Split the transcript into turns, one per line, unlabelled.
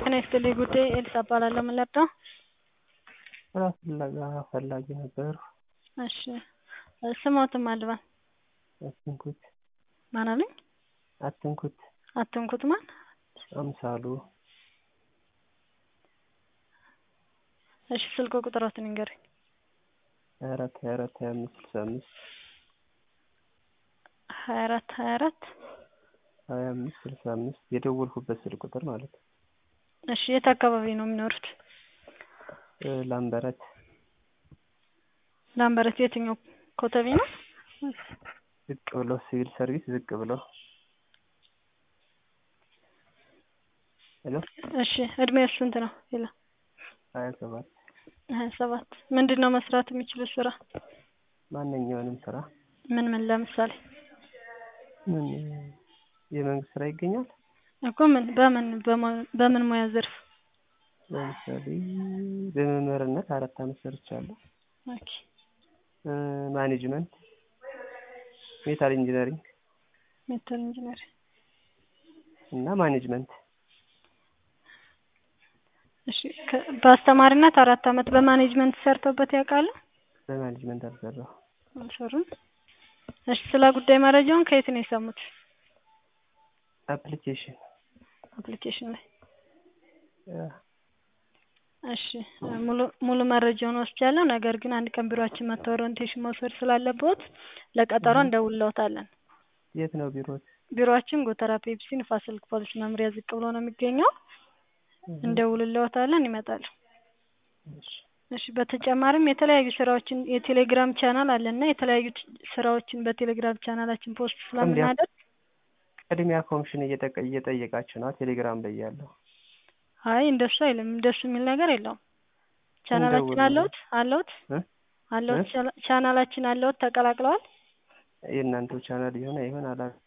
ጤና ይስጥልኝ ጉዳይ ኤልሳ እባላለሁ ምን ልርዳዎ?
ስራ ፍለጋ ፈላጊ ነበርኩ
እሺ ስምዎትን ማን ልበል?
አትንኩት
ማን አሉኝ?
አትንኩት
አትንኩት ማን?
አምሳሉ
እሺ ስልክ ቁጥርዎትን ይንገሩኝ?
ሀያ አራት ሀያ አራት ሀያ አምስት ስልሳ አምስት
ሀያ አራት ሀያ አራት
ሀያ አምስት ስልሳ አምስት የደወልኩበት ስልክ ቁጥር ማለት ነው።
እሺ የት አካባቢ ነው የሚኖሩት?
ላምበረት
ላምበረት የትኛው ኮተቤ ነው?
ዝቅ ብሎ ሲቪል ሰርቪስ ዝቅ ብሎ ሄሎ
እሺ እድሜዎ ስንት ነው? ሄሎ
ሀያ ሰባት
ሀያ ሰባት ምንድን ነው መስራት የሚችሉት ስራ?
ማንኛውንም ስራ
ምን ምን ለምሳሌ?
ምን የመንግስት ስራ ይገኛል?
እኮ ምን በምን በምን ሙያ ዘርፍ?
ለምሳሌ በመምህርነት አራት አመት ሰርቻለሁ።
ኦኬ
ማኔጅመንት ሜታል ኢንጂነሪንግ
ሜታል ኢንጂነሪንግ
እና ማኔጅመንት
እሺ በአስተማሪነት አራት አመት በማኔጅመንት ሰርተውበት ያውቃሉ?
በማኔጅመንት አልሰራሁም።
አልሰሩም? እሺ ስለ ጉዳይ መረጃውን ከየት ነው የሰሙት?
አፕሊኬሽን
አፕሊኬሽን ላይ
ያ
እሺ ሙሉ ሙሉ መረጃውን ወስጃለሁ። ነገር ግን አንድ ቀን ቢሮአችን መጥተው ኦሪንቴሽን መውሰድ ስላለብዎት ለቀጠሮ እንደውልዎታለን።
የት ነው ቢሮዎት?
ቢሮአችን ጎተራ ፔፕሲ ንፋስ ስልክ ፖሊስ መምሪያ ዝቅ ብሎ ነው የሚገኘው። እንደውልልዎታለን ይመጣሉ።
እሺ
እሺ በተጨማሪም የተለያዩ ስራዎችን የቴሌግራም ቻናል አለን እና የተለያዩ ስራዎችን በቴሌግራም ቻናላችን ፖስት ስለምናደርግ
ቅድሚያ ኮሚሽን እየጠየቃችሁ ነው ቴሌግራም ላይ ያለው?
አይ እንደሱ አይልም እንደሱ የሚል ነገር የለውም። ቻናላችን አለዎት አለዎት አለዎት ቻናላችን አለዎት ተቀላቅለዋል?
የእናንተው ቻናል ይሁን አይሁን አላውቅም።